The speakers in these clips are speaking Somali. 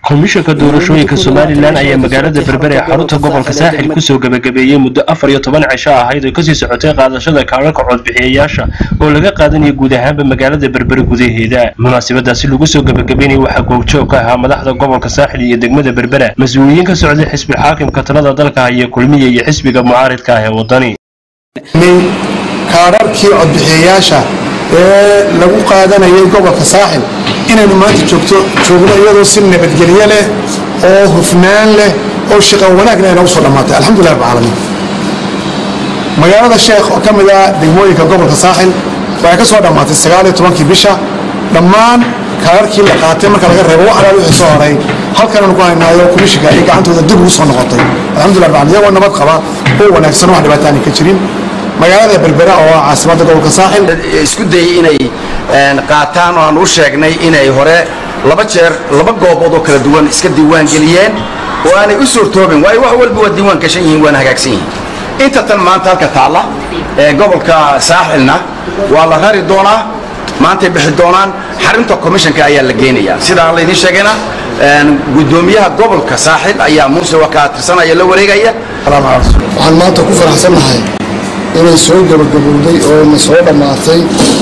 komishanka doorashooyinka somalilan ayaa magaalada berbere ee xarunta gobolka saaxil kusoo gebagabeeyey muddo afar iyo toban cisho ahayd oo kasii socotay qaadashada kaararka codbixiyayaasha oo laga qaadanaya guud ahaanba magaalada berbere gudaheeda munaasabadaasi lagu soo gebagabeynaya waxaa goobjoog ka ahaa madaxda gobolka saaxil iyo degmada berbera mas-uuliyiin ka socday xisbi xaakimka talada dalka haya kulmiya iyo xisbiga mucaaridka ah ee wadani kaararkii codbixiyayaasha ee lagu qaadanayay gobolka saaxil inaynu maanta joogto joogno iyadoo si nabadgelyo leh oo hufnaan leh oo shaqo wanaagna ay nagu soo dhammaatay alxamdulilah rabbi caalamiin magaalada sheekh oo ka mid ah degmooyinka gobolka saaxil waxay ka soo dhammaatay sagaal iyo tobankii bisha dhammaan kaararkii la qaatay marka laga reebo wax alaal wixii soo horay halkananu ku haynaayo komishinka ay gacantooda dib ugu soo noqotay alxamdulilah rabbi caalamiin iyagoo nabad qaba oo wanaagsan wax dhibaataani ka jirin magaalada berbera oo ah caasimadda gobolka saaxil isku dayay inay qaataan oo aan u sheegnay inay hore laba jeer laba goobood oo kala duwan iska diiwaan geliyeen oo aanay u suurtoobin waayo wax walba waa diiwaan gashan yihiin waana hagaagsan yihiin inta tan maanta halka taalla ee gobolka saaxilna waa la rari doonaa maantay bixi doonaan xarinta komishanka ayaa la geynayaa sidaa laydin sheegayna gudoomiyaha gobolka saaxil ayaa muuse wakaa tirsanaya la wareegaya waxaan maanta ku faraxsannahay inay soo gabagabowday oo na soo dhammaatay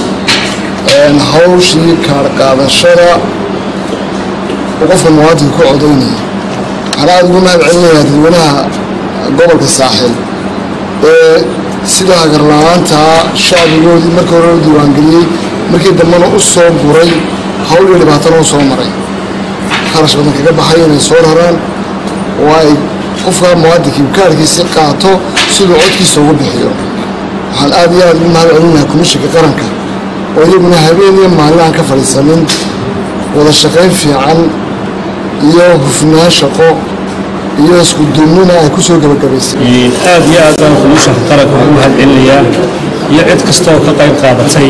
hawshii kaar qaadashada oo qofka muwaadinka ku codaynaya waxaan aada ugu mahad celinayaa dadweynaha gobolka saaxil ee sida hagarla-aantaa shacbigoodii markii hore u diiwaangeliyey markii dambena u soo guray hawl iyo dhibaatana u soo maray kharash badan kaga baxay inay soo raraan oo ay qofka muwaadinkii kaarkiisi qaato siduu codkiisa ugu bixiyo waxaan aad iyo aad ugu mahad celinayaa komishinka qaranka oo iyaguna habeen iyo maalin aan ka fadhiisanin wada shaqayn fiican iyo hufnaan shaqo iyo isku duumnina ay ku soo gebagabaysay aad iyo aad baan komishanka qaranka ugu mahad celinayaa iyo cid kasta oo ka qayb qaadatay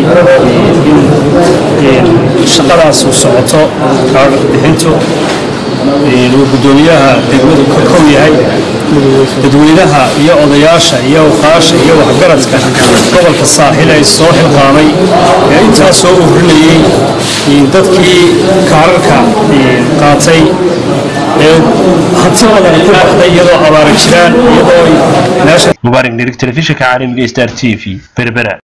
in shaqadaas uu socoto kaadhar bixintu uu guddoomiyaha degmadu ka kow yahay dadweynaha iyo odayaasha iyo awqaasha iyo waxgaradka gobolka saaxil ay soo xilqaamay ee intaas soo urinayey dadkii kaararka qaatay ee hanti badan ku baxday iyadoo abaara jiraan iyadoo meesha mubaarak nirig telefishinka caalamiga star t v berbera